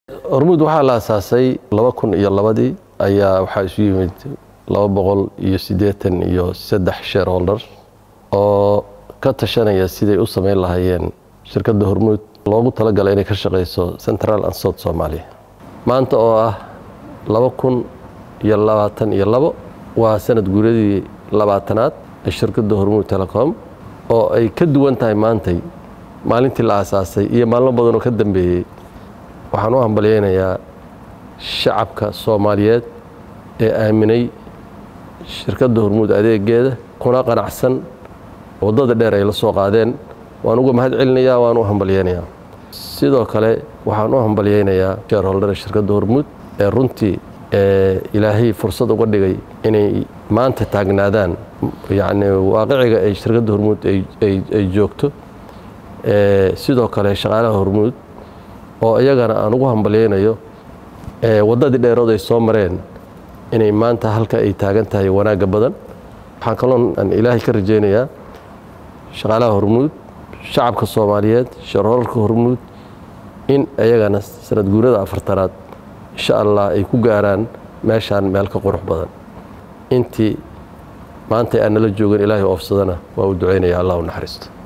hormuud waxaa la asaasay laba kun iyo labadii ayaa waxaa isu yimid laba boqol iyo siddeetan iyo saddex shareholder oo ka tashanaya siday u samayn lahaayeen shirkadda hormuud loogu talagalay inay ka shaqayso central and south soomaaliya maanta oo ah laba kun iyo labaatan iyo labo waa sanad guuradii labaatanaad ee shirkadda hormuud telecom oo ay ka duwan tahay maantay maalintii la aasaasay iyo maalmo badan oo ka dambeeyey waxaan u hambalyaynayaa shacabka soomaaliyeed ee aaminay shirkadda hormuud adeegeeda kuna qanacsan waddada dheer ay la soo qaadeen waan uga mahad celinayaa waan u hambalyaynayaa sidoo kale waxaan u hambalyaynayaa shareholdera shirkadda hormuud ee runtii ee ilaahay fursad uga dhigay inay maanta taagnaadaan yacni waaqiciga ay shirkadda hormuud ay joogto sidoo kale shaqaalaha hormuud oo iyagana aan ugu hambalyaynayo waddadii dheerood ay soo mareen inay maanta halka ay taagan tahay wanaagga badan waxaan kaloo aan ilaahay ka rajaynayaa shaqaalaha hormuud shacabka soomaaliyeed shareholarka hormuud in iyagana sanad guurada afartanaad insha allah ay ku gaaraan meeshaan meel ka qurux badan intii maanta aan nala joogan ilaahay oofsadana waa u ducaynaya allah u naxariisto